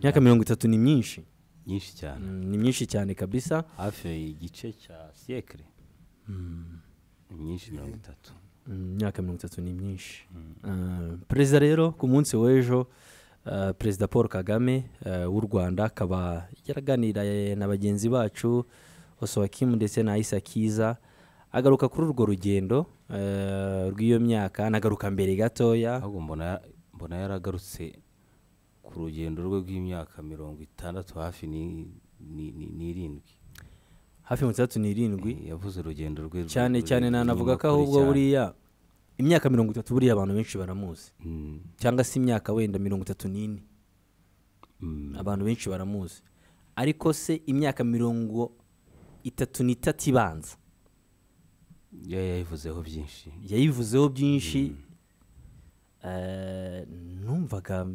imyaka mirongo itatu ni myinshi nyinshi cyane Mm, ni myinshi cyane kabisa hafi igice cya siyekire ni myinshi mirongo itatu Mm, imyaka mirongo itatu ni myinshi Ah, perezida rero ku munsi w'ejo ah, perezida paul kagame ah, w'u rwanda akaba yaraganiriye na bagenzi bacu osowakimu ndetse na isa kiza agaruka kuri urwo rugendo ah, rw'iyo myaka anagaruka mbere gatoya ahubwo mbona mbona yaragarutse ku rugendo rwe rw'imyaka mirongo itandatu hafi ni- ni- ni- n'irindwi hafi mirongo itandatu n'irindwi Eh, yavuze urugendo rwe rw- cyane rw- cyane rw- nanavuga ko rw'amakuru ahubwo cyane. buriya imyaka mirongo itatu buriya abantu benshi baramuzi Mm, cyangwa se imyaka wenda mirongo itatu n'ine mm, abantu benshi baramuzi ariko se imyaka mirongo itatu n'itatu ibanza ya- yayivuzeho byinshi yayivuzeho byinshi eh, numvaga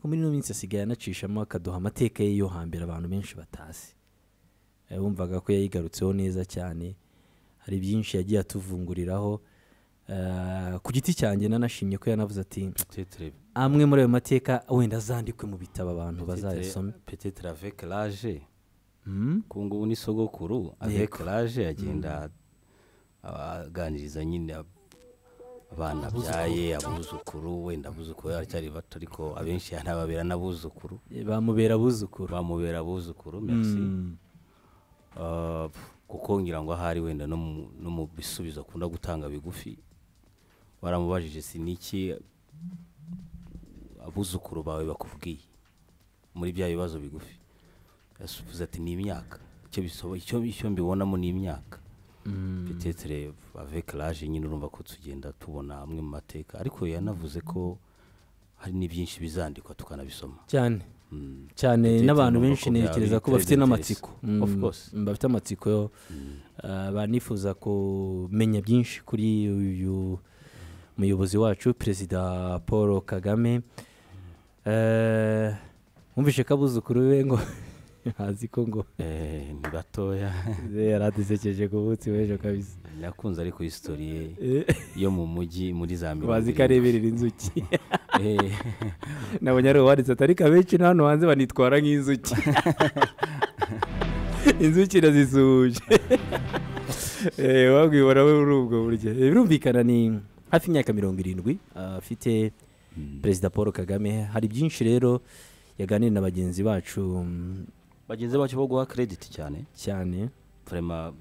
ko muri ino minsi asigaye anacishamo akaduha amateka ye yo hambere abantu benshi batazi Eh, wumvaga ko yayigarutseho neza cyane hari byinshi yagiye atuvunguriraho Eh, ku giti cyanjye nanashimye ko yanavuze ati Peut-être- amwe muri ayo mateka wenda azandikwe mu bitabo abantu bazayasome peut-être- peut-être avec l'âge Mm? ku ngubu ni sogokuru avec l'âge agenda aganiriza nyine ab- abana abyaye abuzukuru wenda abuzukuru baracyari bato ariko abenshi ntababera n'abuzukuru bamubera abuzukuru bamubera abuzukuru merci Ah, kuko ngira ngo ahari wenda no mu- no mu bisubizo akunda gutanga bigufi baramubajije si niki abuzukuru bawe bakubwiye muri bya bibazo bigufi yasubiza ati ni imyaka icyo bisoba- icyo icyo mbibonamo ni imyaka petetere avec l'âge nyine urumva ko tugenda tubona amwe mu mateka ariko yanavuze ko hari n'ibyinshi bizandikwa tukanabisoma cyane Mm. cyane Ndetse n'abantu numva benshi ko byaba ntekereza ko bintera bafite interest. n'amatsiko Mm, Of course. mm, bafite amatsiko yo ah, banifuza kumenya byinshi kuri uyu muyobozi wacu perezida paul kagame Eh, wumvishe ko abuzukuru be ngo azi ko ngo Eh, ni batoya yari adusekeje ku munsi w'ejo kabisa nakunze ariko isitori ye Eh, yo mu mujyi muri za mirongo bazi ko irindwi. areberera inzuki Eh, nabonye ari uwanditse atari kabenshi na hano hanze banitwara nk'inzuki inzuki irazisuhuje Eh, wabwibona we muri ubwo buryo Eh, birumvikana ni hafi imyaka mirongo irindwi ah, afite perezida paul kagame hari byinshi rero yaganira na bagenzi bacu mm, bagenzi bacu bo guha credit cyane cyane vraiment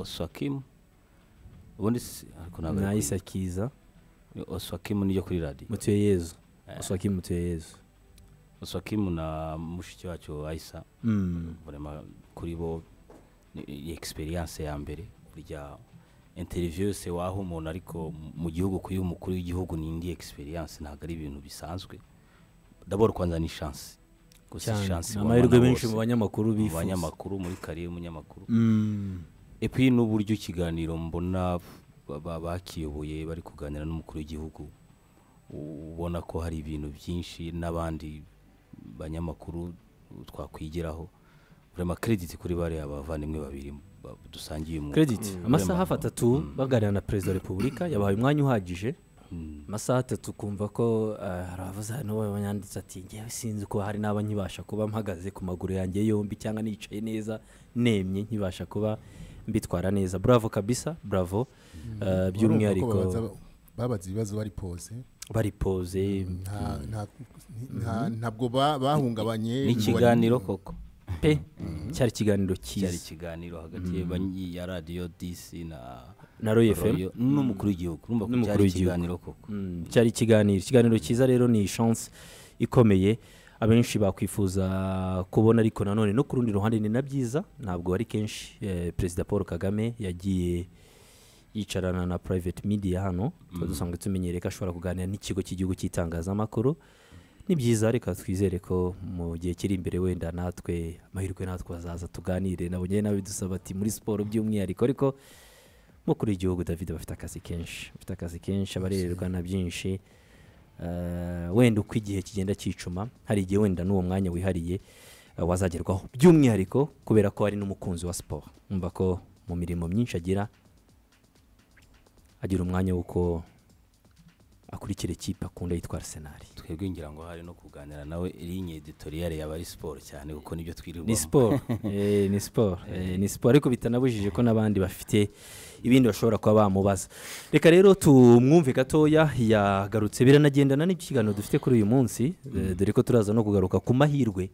oswakim ubundi si- ariko ntabwo ari na kuri- isa kiza ni oswakim niyo kuri radiyo mutuye yezu uswaki mutuye yezu oswakim na mushiki wacu aisa Mm, vraiment kuri bo ni- ni experience ya mbere burya interview yose waha umuntu ariko mu- mu gihugu kuyiha umukuru w'igihugu ni indi experience ntabwo ari ibintu bisanzwe dabor kwanza ni chance gusa cyane chance ni ubona amahirwe na benshi bose. mu banyamakuru mu bifuza banyamakuru muri kariye y'umunyamakuru Mm, epi n'uburyo ikiganiro mbona ba- ba- bakiyoboye bari kuganira n'umukuru w'igihugu u- ubona ko hari ibintu byinshi n'abandi banyamakuru twakwigiraho vraiment credit kuri bariya bavandimwe babiri ba- dusangiye uyu mwuga. credit amasaha Vraiment, hafi atatu baganira na perezida wa repubulika yabahaye umwanya uhagije mm, amasaha atatu kumva ko eh, hari abavuze hano we yanditse ati ngewe sinzi ko hari n'aba nkibasha kuba mpagaze ku maguru yanjye yombi cyangwa nicaye neza nemye nkibasha kuba mbitwara neza bravo kabisa bravo eh, by'umwihariko Urumva ko babaza- babaza ibibazo bari pose bari pose nta- nta- nta- ntabwo ba- bahungabanye ni ngo ikiganiro koko pe cyari ikiganiro cyari cyiza ikiganiro hagati ya banyi- ya radiyo dc na na royo fm Royo n'umukuru w'igihugu urumva ko N'umukuru cyari w'igihugu. ikiganiro koko Mm, cyari ikiganiro ikiganiro cyiza rero ni chance ikomeye abenshi bakwifuza kubona ariko nanone no ku rundi ruhande ni na byiza ntabwo ari kenshi eh, perezida paul kagame yagiye yicarana na private media hano tuba dusanzwe tumenyereye ko ashobora kuganira n'ikigo cy'igihugu cy'itangazamakuru ni byiza reka twizere ko mu gihe kiri imbere wenda natwe amahirwe natwe azaza tuganire nabo njyewe nawe bidusaba ati muri siporo by'umwihariko ariko umukuru w'igihugu david aba afite akazi kenshi afite akazi kenshi abarererwa na byinshi Eh, wenda uko igihe kigenda cyicuma hari igihe wenda n'uwo mwanya wihariye eh, wazagerwaho by'umwihariko kubera ko ari n'umukunzi wa siporo umva ko mu mirimo myinshi agira agira umwanya w'uko akurikira ikipe akunda yitwa arsenal twebwe ngira ngo hari no kuganira nawe linye editoriyare yaba ari siporo cyane kuko nibyo twirirwamo ni siporo Eh, ni siporo Eh, ni siporo ariko bitanabujije ko n'abandi bafite ibindi bashobora kuba bamubaza reka rero tumwumve gatoya yagarutse biranagendana n'icyo kiganiro dufite kuri uyu munsi eh, dore ko turaza no kugaruka ku mahirwe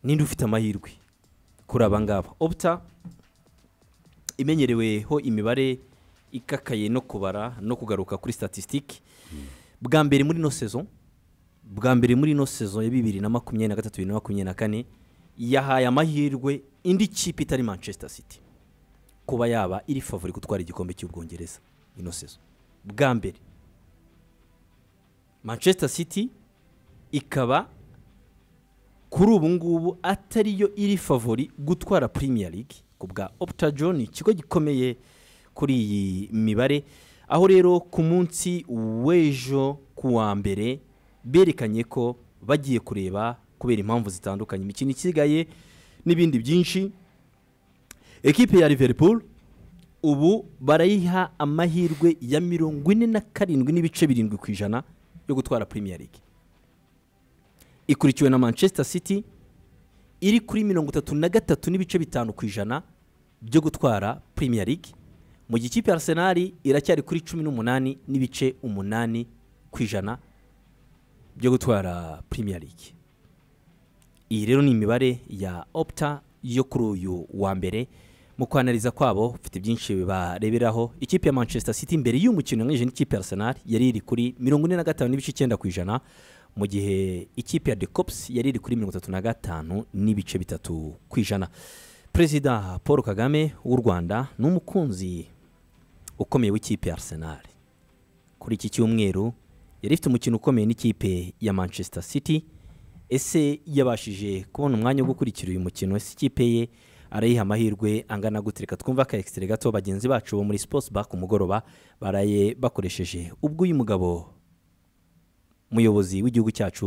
ninde ufite amahirwe kuri aba ngaba oputa imenyereweho imibare ikakaye no kubara no kugaruka kuri statisitike bwa mbere muri ino sezo bwa mbere muri ino sezo ya bibiri na makumyabiri na gatatu bibiri na makumyabiri na kane yahaye amahirwe indi kipe itari manchester city kuba yaba iri favori gutwara igikombe cy'ubwongereza ino sezo bwa mbere manchester city ikaba kuri ubu ngubu atari yo iri favori gutwara Premier League ku bwa Opta John ikigo gikomeye kuri iyi mibare aho rero ku munsi w'ejo ku wa mbere berekanye ko bagiye kureba kubera impamvu zitandukanye imikino isigaye n'ibindi byinshi ekipe ya Liverpool ubu barayiha amahirwe ya mirongo ine na karindwi n'ibice birindwi ku ijana yo gutwara Premier League ikurikiwe na manchester city iri kuri mirongo itatu na gatatu n'ibice bitanu ku ijana byo gutwara premier league mu gihe ikipe ya arsenal iracyari kuri cumi n'umunani n'ibice umunani ku ijana byo gutwara premier league iyi rero ni imibare ya opta yo kuri uyu wa mbere mu kwanariza kwabo bafite byinshi bareberaho ikipe ya manchester city mbere y'uyu mukino yanganyije n'ikipe ya arsenal yari iri kuri mirongo ine na gatanu n'ibice icyenda ku ijana mu gihe ikipe ya decops yari iri kuri mirongo itatu na gatanu n'ibice bitatu ku ijana perezida paul kagame w'u rwanda ni umukunzi ukomeye w'ikipe ya arsenal kuri iki cyumweru yari ifite umukino ukomeye n'ikipe ya manchester city ese yabashije kubona umwanya wo gukurikira uyu mukino ese ikipe ye arayiha amahirwe angana gute reka twumva ka egisitire gato bagenzi bacu bo muri sports bar ku mugoroba baraye bakoresheje ubwo uyu mugabo umuyobozi w'igihugu cyacu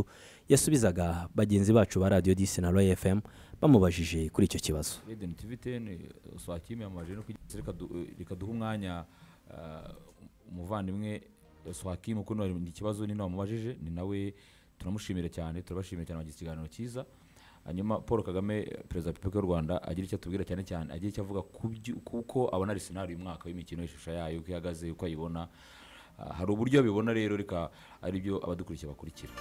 yasubizaga bagenzi bacu ba radiyo disi na roya fm bamubajije kuri icyo kibazo Eden TV 10 Swakimi yamajije no kugira reka du- eh, reka duhe umwanya eh, umuvandimwe Swakimi kuko none ni ikibazo nino wamubajije ni nawe turamushimira cyane turabashimira cyane bagize ikiganiro cyiza hanyuma Paul Kagame eh, perezida wa Repubulika y'u Rwanda agira icyo atubwira cyane cyane agira icyo avuga ku byu- kuko abona ari sinari uyu mwaka w'imikino y'ishusho yayo uko ihagaze uko ayibona Ah, hari uburyo abibona rero reka ari byo abadukurikiye bakurikira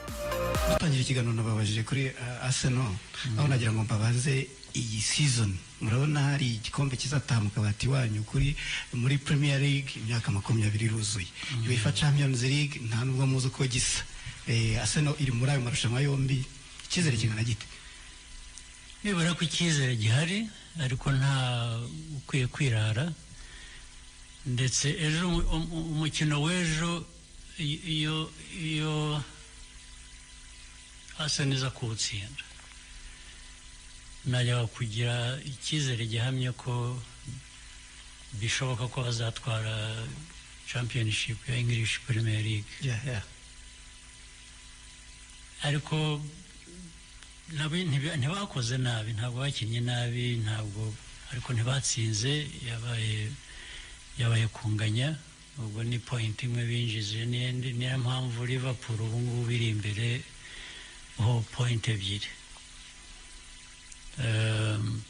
dutangira ikiganiro nababajije kuri uh, arsenal aho nagira ngo mbabaze iyi season murabona hari igikombe kizataha mu kabati wanyu kuri muri premier league imyaka makumyabiri iruzuye uefa champions league nta nubwo muzi uko gisa eh, arsenal iri muri ayo marushanwa yombi icyizere kingana gite nibura ko icyizere gihari ariko nta ukwiye kwirara ndetse ejo umu- umu- umukino w'ejo i- iyo iyo asa neza kuwutsinda najyaga kugira icyizere gihamye ko bishoboka ko bazatwara championship ya english premier league yeah, yeah. ariko nabo ntibi- ntibakoze nabi ntabwo bakinnye nabi ntabwo ariko ntibatsinze yabaye yabaye kunganya ubwo ni point imwe binjije n'indi niyo mpamvu liverpool ubu ngubu iri imbere ho point ebyiri Ehm,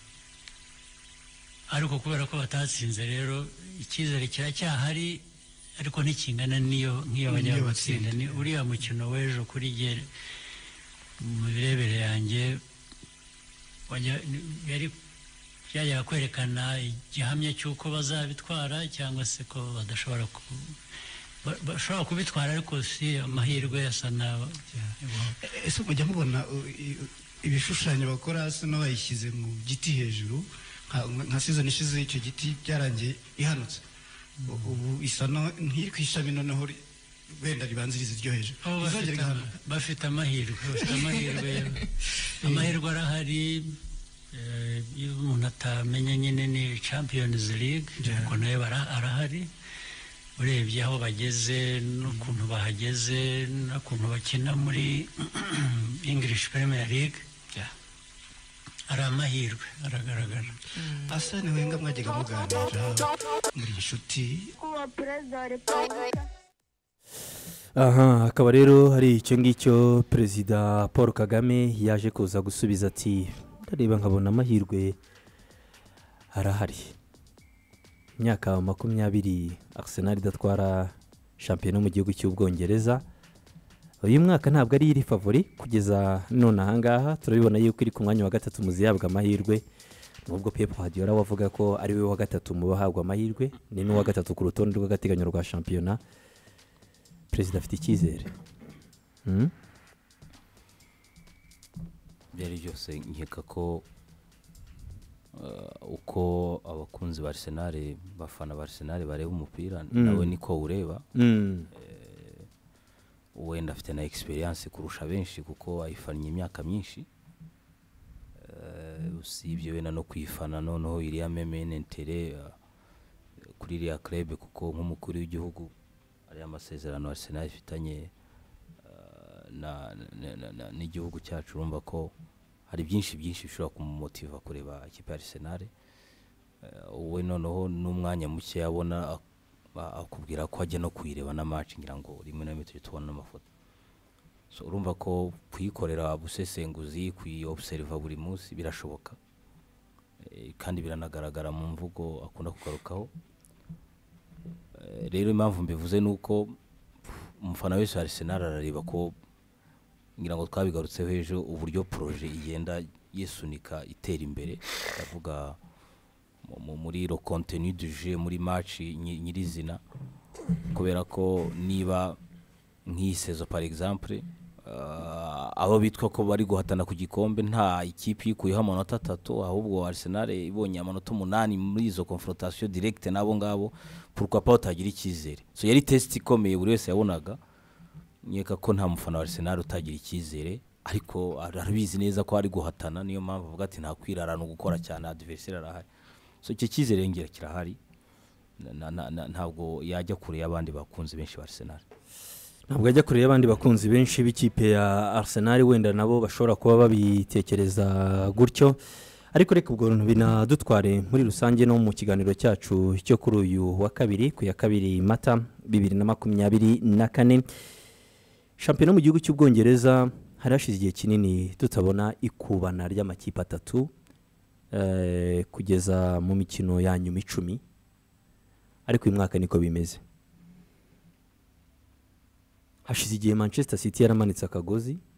ariko kubera ko batatsinze rero icyizere kiracyahari ariko ntikingana n'iyo nk'iyo bajya N'iyo gutsinda batsinda. ni uriya mukino w'ejo kuri jye mu mirebere yanjye wajya- yari byajyaga kwerekana igihamya cy'uko bazabitwara cyangwa se ko badashobora ku ba- bashobora kubitwara ariko si amahirwe asa naho ese mujya mubona uh, i- ibishushanyo bakora hasi n'abayishyize mu giti hejuru nka- nka season ishize icyo giti byarangiye ihanutse U- ubu isa no- nk'iri ku ishami noneho ri- wenda ribanziriza iryo hejuru Oh, bafite izongera ama- igahanuka bafite amahirwe bafite amahirwe amahirwe arahari eh, iyo umuntu atamenya nyine ni champions league Yeah. ariko nayo bara- arahari urebye aho bageze n'ukuntu bahageze n'ukuntu bakina muri english premier league ari amahirwe aragaragara asani wenga mwajyaga muganira muri inshuti kuba perezida wa repubulika aha akaba rero hari icyo ngicyo perezida paul kagame yaje kuza gusubiza ati ndareba nkabona amahirwe arahari imyaka makumyabiri arsenal idatwara shampiyona mu gihugu cy'ubwongereza uyu mwaka ntabwo ari iri favori kugeza none ahangaha turabibona yuko iri ku mwanya wa gatatu muzi yabwa amahirwe nubwo pepu hadiyora wavuga ko ari we wa gatatu mu bahabwa amahirwe ni n'uwa gatatu ku rutonde rw'agateganyo rwa shampiyona perezida afite icyizere Hmm? ibyo ari byose nkeka ko eh, uko abakunzi ba arsenal bafana ba arsenal bareba umupira nawe niko ureba Hmm. wenda afite na egisperiyanse kurusha benshi kuko ayifannye imyaka myinshi Eh, usibye wenda no kuyifana noneho iriya memenentere kuri iriya krebe kuko nk'umukuru w'igihugu ariya amasezerano arsenal ifitanye eh, na- na- na- na- n'igihugu cyacu urumva ko hari byinshi byinshi bishobora kumumotiva kureba ikipe ya arsenal Eh, wowe noneho n'umwanya muke yabona ak- a- akubwira ko ajya no kuyireba na match ngira ngo rimwe na rimwe tujya tubona n'amafoto so urumva ko kuyikorera busesenguzi kuyiobuseriva buri munsi birashoboka Eh, kandi biranagaragara mu mvugo akunda kugarukaho Eh, rero impamvu mbivuze ni uko umufana wese wa arsenal arareba ko ngira ngo twabigarutseho ejo uburyo poroje igenda yisunika itera imbere ndavuga mu- mu- muri ro kontenu du jeu muri maci nyirizina kubera ko niba nk'iyi sezo par exemple ah, abo bitwa ko bari guhatana ku gikombe nta ikipe uyikuyeho amanota atatu ahubwo arsenal ibonye amanota umunani muri izo confrontation directe n'abo ngabo pourquoi pas utagira icyizere so yari test ikomeye buri wese yabonaga nkeka ko nta mufana wa arsenal utagira icyizere ariko ar- arabizi neza ko ari guhatana niyo mpamvu avuga ati nta kwirarana gukora cyane adversary arahari so icyo cyizere ngira kirahari Na- na- na- ntabwo yajya kure y'abandi bakunzi benshi ba arsenal ntabwo ajya kure y'abandi bakunzi benshi b'ikipe ya arsenal wenda nabo bashobora kuba babitekereza gutyo ariko reka ubwo bintu binadutware muri rusange no mu kiganiro cyacu cyo kuri uyu wa kabiri ku ya kabiri mata bibiri na makumyabiri na kane shampiyona mu gihugu cy'ubwongereza hari hashize igihe kinini tutabona ikubana ry'amakipe atatu eh, kugeza mu mikino ya nyuma icumi ariko uyu mwaka niko bimeze hashize igihe manchester city yaramanitse akagozi